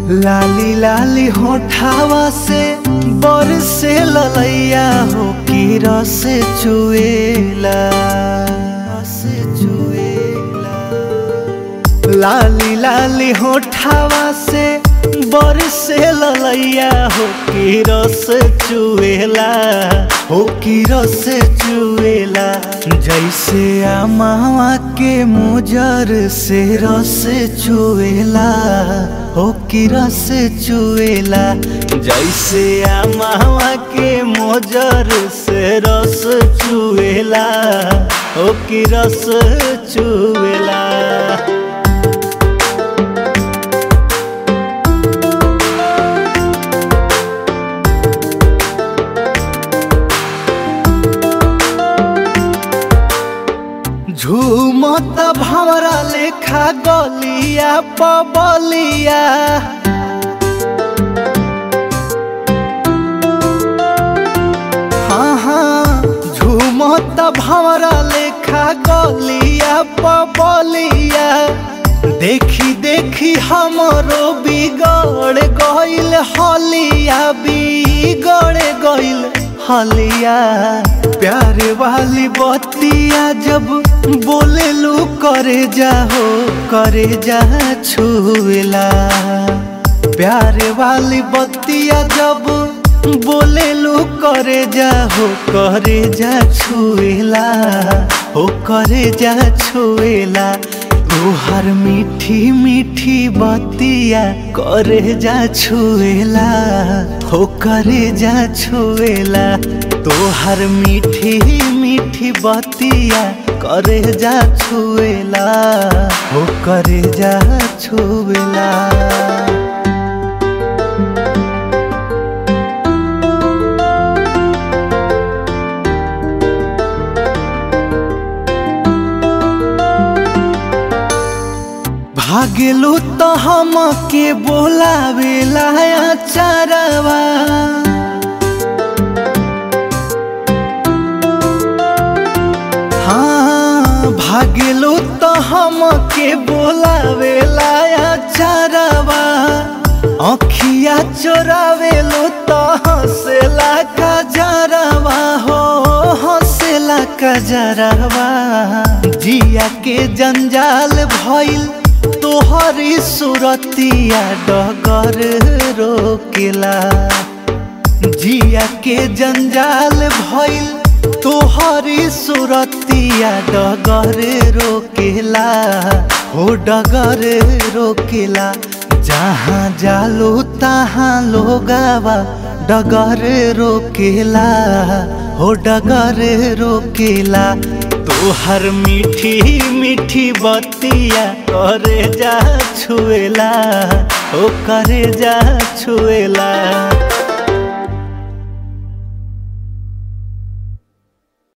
लाली लाली होठावा से बरसे ललैया हो की रस चुएला रस चुएला लाली लाली होठावा से बरसे ललैया हो की रस चुएला हो की रस चुएला जैसे आमावा के मुजर से रस चुएला हो की रस चुएला जैसे आमावा के मोजर से रस चुएला हो की रस चुएला झूमत भवरा लेखा गलिया पबलिया हाँ हाँ झूमत भवरा लेखा गलिया पबलिया देखी देखी हमरो बिगड़ गइल हलिया बिगड़ गइल हलिया प्यारे वाली बतिया जब बोले लू करे जाहो करे जा छुएला प्यारे वाली बतिया जब बोले लू करे जाहो करे जा छुएला हो करे जा छुएला तोहर मीठी मीठी बतिया करे जा छुएला हो करे जा छुएला तोहर मीठी मीठी बतिया करे जा छुएला हो करे जा छुएला भागलू तो हम के बोलावेला चरवा हाँ भागलू तो हम के बोलावेला चरवा अखिया चोरावेलो तो हंसेला का जरवा हो हंसेला का जरवा जिया के जंजाल भइल तोहरी सुरतिया डगर रोकेला जिया के जंजाल भइल तोहरी सुरतिया डगर रोकेला हो डगर रोकेला जहाँ जालो तहाँ लोगावा डगर रोकेला हो डगर रोकेला तोहर मीठी मीठी बतिया करे जा छुएला ओ करे जा छुएला